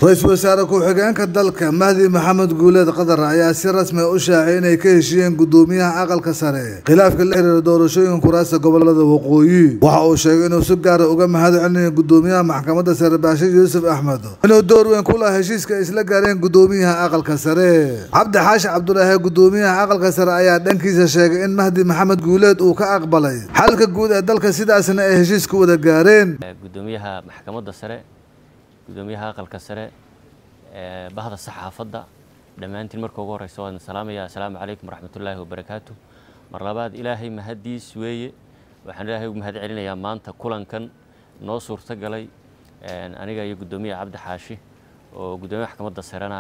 ra-iisul wasaare ku-xigeenka dalka mahdi maxamed guuleed qatar ayaa si rasmi u shaacay inay ka heshiiyeen gudoomiyaha aqalka sare khilaafka la xiriira doorashooyin kuraasta gobolada waqooyi waxa uu sheegay inuu si gaara uga mahad celinayo gudoomiyaha maxkamadda sare baashir yuusuf axmed inuu door weyn ku laha heshiiska ay isla gaareen gudoomiyaha aqalka sare cabdi xaashi cabdulaahi gudoomiyaha aqalka sare ayaa dhankiisa sheegay in mahdi maxamed guuleed uu ka aqbalay xalka guud ee dalka sidaasna ay heshiiska wada gaareen gudoomiyaha maxkamadda sare gudoomiyaha aqalka sare bahda saxaafadda dhammaantiin marka ugu horeysa waan salaamaya assalaamu calaykum waraxmatullaahi wabarakaatu mar labaad ilaahay mahaddiis weeye waxaan ilaahay ugu mahad celinayaa maanta kulankan noo suurto galay aniga iyo gudoomiyaha cabdi xaashi oo gudoomiyaha maxkamadda sarena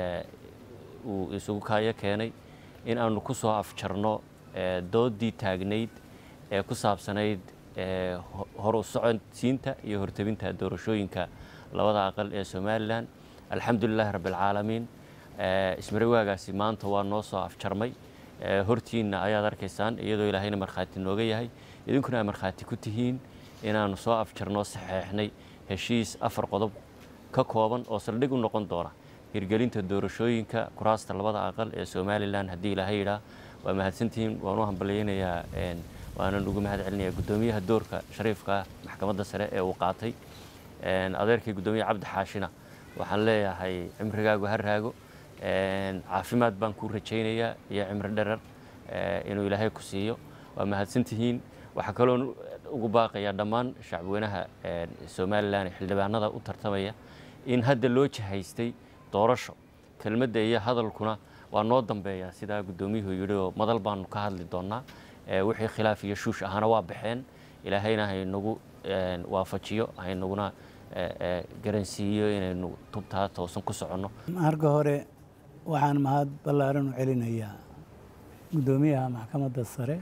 uu isugu kaayo keenay in aanu ku soo afjarno doodii taagnayd ee ku saabsanayd hor u socodsiinta iyo hortebinta doorashooyinka labada aqal ee somalilan alxamdulilahi rabbialcaalamiin ismarawaagaasi maanta waa noo soo afjarmay hortiinna ayaad arkaysaan iyadoo ilaahayna markhaati nooga yahay idinkuna ay markhaati ku tihiin inaannu soo afjarnoo saxeexnay heshiis afar qodob ka kooban oo saldhig u noqon doona hirgelinta doorashooyinka kuraasta labada aqal ee somalilan haddii ilaahay yidhaah waa mahadsantihiin waan u hambalyaynayaa waanan ugu mahad celinayaa guddoomiyaha doorka shariifka maxkamadda sare ee uu qaatay adeerkii guddoomiyaha cabdi xaashina waxaan leeyahay cimrigaagu ha raago caafimaad baan kuu rajaynayaa iyo cimri dherer inuu ilaahay ku siiyo waa mahadsantihiin waxaa kaloon ugu baaqayaa dhammaan shacbweynaha somalilan ee xildhibaanada u tartamaya in hadda loo jihaystay doorasho kelmadda iyo hadalkuna waa noo dambeeyaa sidaa guddoomiyuhu yidhi oo madal baanu ka hadli doonnaa wixii khilaaf iyo shuush ahana waa baxeen ilaahayna haynagu waafajiyo haynaguna garansiiyo inaynu tubtaa toosan ku soconno marka hore waxaan mahad ballaaran u celinayaa guddoomiyaha maxkamadda sare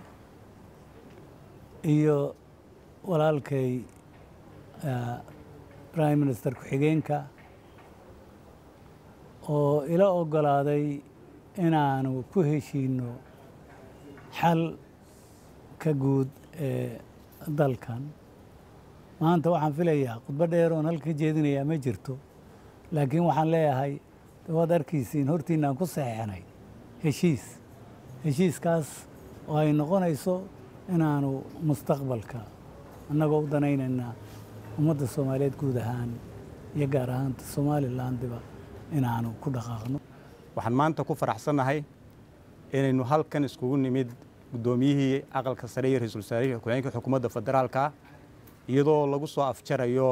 iyo walaalkay prime minister ku-xigeenka oo ila oggolaaday inaanu ku heshiino xal ka guud ee dalkan maanta waxaan filayaa khudbo dheer oon halka jeedinayaa ma jirto laakiin waxaan leeyahay waad arkiisiin hortiinaan ku saxeexnay heshiis heshiiskaas oo ay noqonayso inaanu mustaqbalka annagoo u danaynaynaa ummadda soomaaliyeed guud ahaan iyo gaar ahaanta somalilandiba inaanu ku dhaqaaqno waxaan maanta ku faraxsannahay inaynu halkan iskugu nimid guddoomiyihii aqalka sare iyo ra-iisul wasaarihii ku-xigeenka xukuumadda federaalka iyadoo lagu soo afjarayo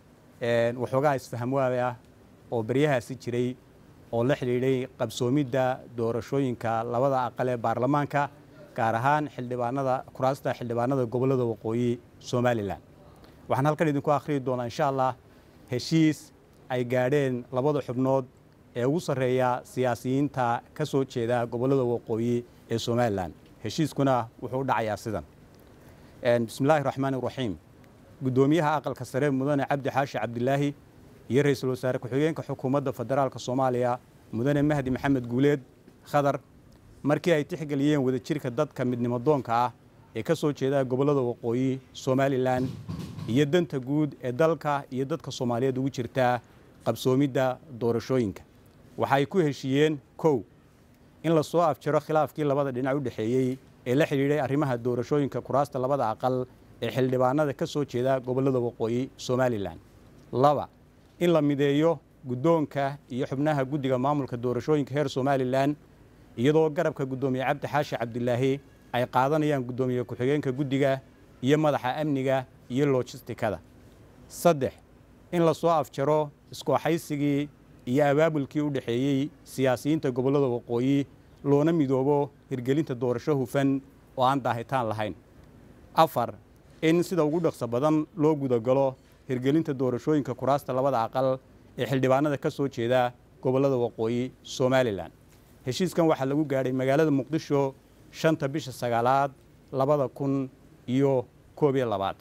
waxoogaha isfahamwaada ah oo beryahaasi jiray oo la xidhiidhay qabsoomidda doorashooyinka labada aqal ee baarlamaanka gaar ahaan xildhibaanada kuraasta xildhibaanada gobollada waqooyi somalilan waxaan halkan idinku akhriyi doonaa insha allah heshiis ay gaadheen labada xubnood ee ugu sarreeya siyaasiyiinta ka soo jeeda gobollada waqooyi ee somalilan heshiiskuna wuxuu u dhacayaa sidan bismillahi raxmaani raxiim guddoomiyaha aqalka sare mudane cabdi xaashi cabdilaahi iyo ra-iisul wasaare ku-xigeenka xukuumadda federaalka soomaaliya mudane mahdi maxamed guuleed khadar markii ay tixgeliyeen wadajirka dadka midnimo doonka ah ee ka soo jeeda gobollada waqooyi somalilan iyo danta guud ee dalka iyo dadka soomaaliyeed ugu jirtaa qabsoomidda doorashooyinka waxay ku heshiiyeen kow in la soo afjaro khilaafkii labada dhinac u dhexeeyey ee la xidhiidhay arrimaha doorashooyinka kuraasta labada aqal ee xildhibaanada ka soo jeeda gobollada waqooyi somalilan laba in la mideeyo guddoonka iyo xubnaha guddiga maamulka doorashooyinka heer somalilan iyadoo garabka guddoomiye cabdi xaashi cabdilaahi ay qaadanayaan guddoomiye ku-xigeenka guddiga iyo madaxa amniga iyo lojistikada saddex in la soo afjaro iskooxaysigii iyo abaabulkii u dhexeeyey siyaasiyiinta gobollada waqooyi loona midoobo hirgelinta doorasho hufan oo aan daahitaan lahayn afar in sida ugu dhaqso badan loo gudagalo hirgelinta doorashooyinka kuraasta labada aqal ee xildhibaanada ka soo jeeda gobollada waqooyi somalilan heshiiskan waxaa lagu gaadhay magaalada muqdisho shanta bisha sagaalaad labada kun iyo koob iyo labaad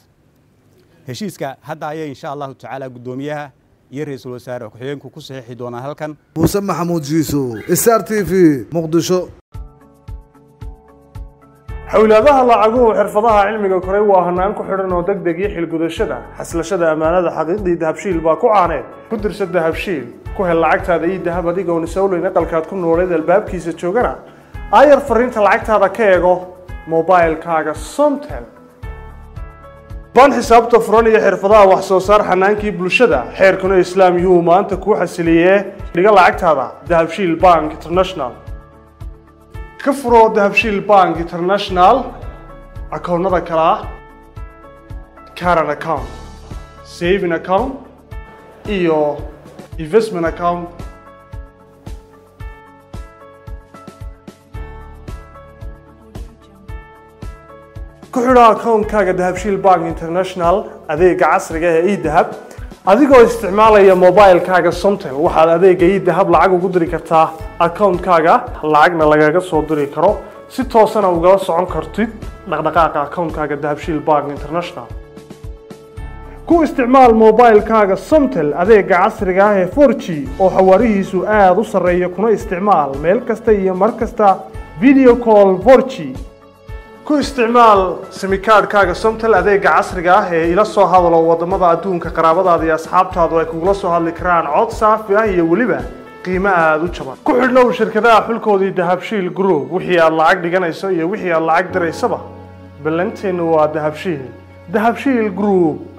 heshiiska hadda ayay insha allahu tacaala guddoomiyaha iyo ra-iisul wasaare ku-xigeenku ku saxiixi doonaan halkan muuse maxamuud jiiso star t v muqdisho xowlaadaha lacaguhu xirfadaha cilmiga koray waa hanaan ku xidhan oo deg deg iyo xilgudashada xaslashada ammaanada xaqiiqdii dahabshiil baa ku caaneed ku dirsa dahabshiil ku hel lacagtaada ii dahab adigoon isowleyn aqalkaad ku nooleed albaabkiisa joogana aayar fariinta lacagtaada ka eego mobilkaaga somtel baan xisaabta furan iyo xirfadaha wax soo saar xanaankii bulshada xeerkuna islaam yuu maanta kuu xasiliyee dhiga lacagtaada dahabshiil bank international ka furo dahabshiil bank international akoonnada kale ah caran account saving account iyo investment account ku xidho akoonkaaga dahabshiil bank international adeega casriga ee edahab adigoo isticmaalaya mobilkaaga somtel waxaad adeega edahab lacag ugu diri kartaa akoonkaaga lacagna lagaga soo diri karo si toosana ugala socon kartid dhaqdhaqaaqa akoonkaaga dahabshiil bank international ku isticmaal mobilkaaga somtel adeega casriga ah ee 4g oo xawaarihiisu aada u sarreeya kuna isticmaal meel kasta iyo mar kasta video call 4g ku isticmaal simikaadhkaaga somtel adeega casriga ah ee ila soo hadalo wadamada adduunka qaraabadaada iyo asxaabtaadu ay kugula soo hadli karaan cod saafi ah iyo weliba qiimo aada u jaban ku xidhnow shirkadaha xulkoodii dahabshiil group wixii aad lacag dhiganayso iyo wixii aad lacag diraysaba ballanteennu waa dahabshiil dahabshiil group